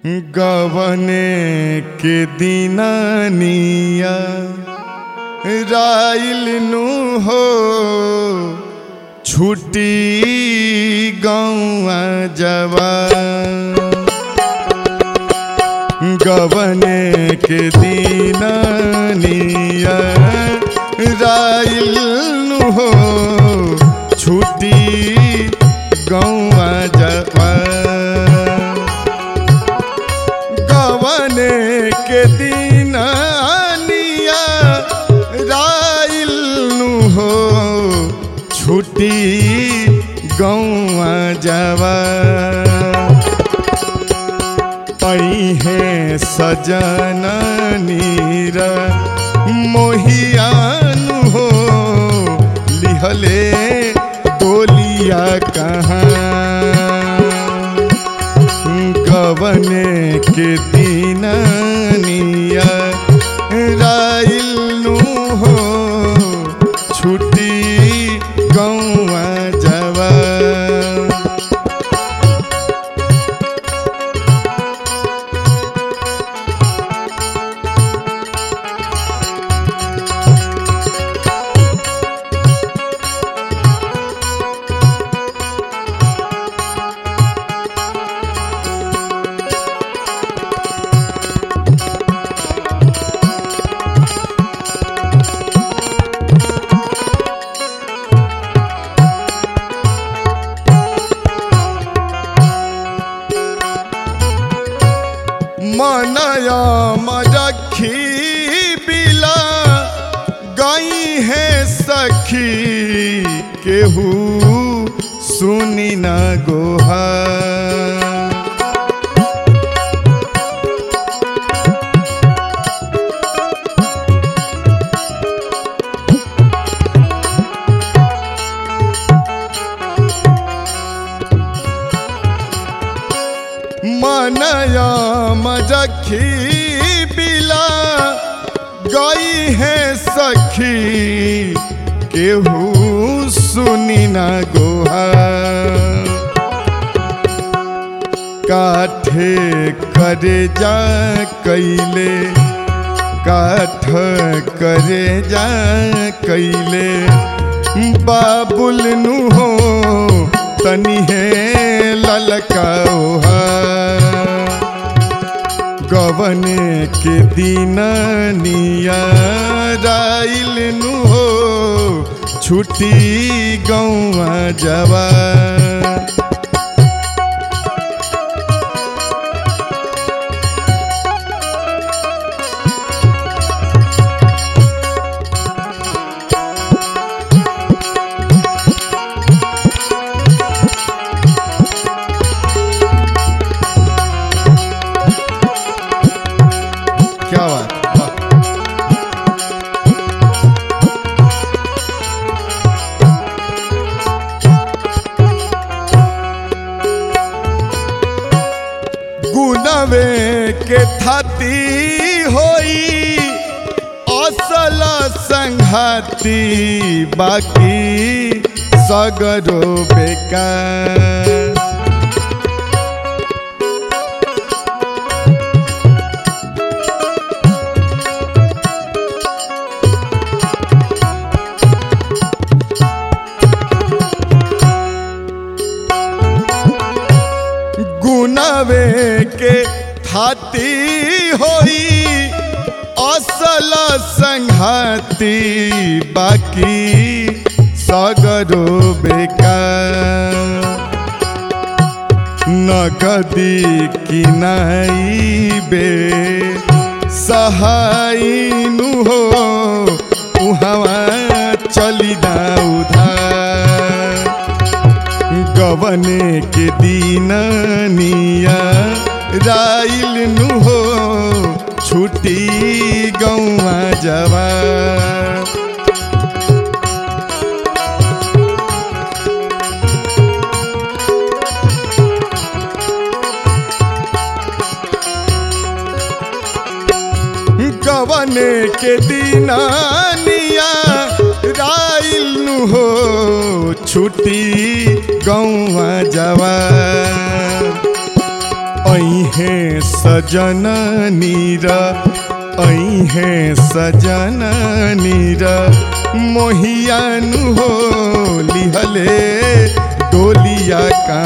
गवने के दिनानिया राइल नु हो छुटी गौआ जवान गवने के दिनानिया राइल नु हो छुटी गौआ जवान गवने के दिनानिया राइल नु हो छुटी गौआ जवान है सजन नीर मोहियानु हो लिहले डोलिया कहाँ गवने के दिननिया राइलनु हो छुटी गौआ जवा मनया मरखी बिला गई है सखी केहू सुनी न गोहा मनया मजखी बिला गई है सखी केहू सुनी न गोहा काठे करे जा कैले काठ करे जा कैले बाबुल नु हो तनी है ललकाओहा गवने के दिननिया राइल नु हो छुटी गौआ जवा क्या बात वाह। गुनवे के थाती होई असल संघाती बाकी सगरो बेकार गुनवे के थाती होई असल संघाती बाकी सगरो बेकार नगदी किनाई बे सहायनु हो उहवा चली ना उधार गवने के दीननिया राइल नु हो छुटी गौआ जवा गवने के दीनानिया राइल नु हो छुटी गौआ जवा ऐहे सजन नीर ऐहे सजन नीर मोहियानु हो लिहले डोलिया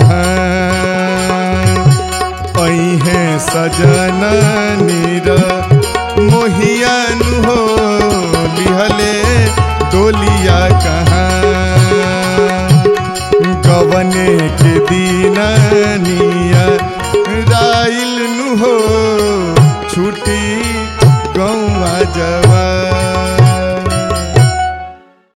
कहाँ ऐहे सजन नीर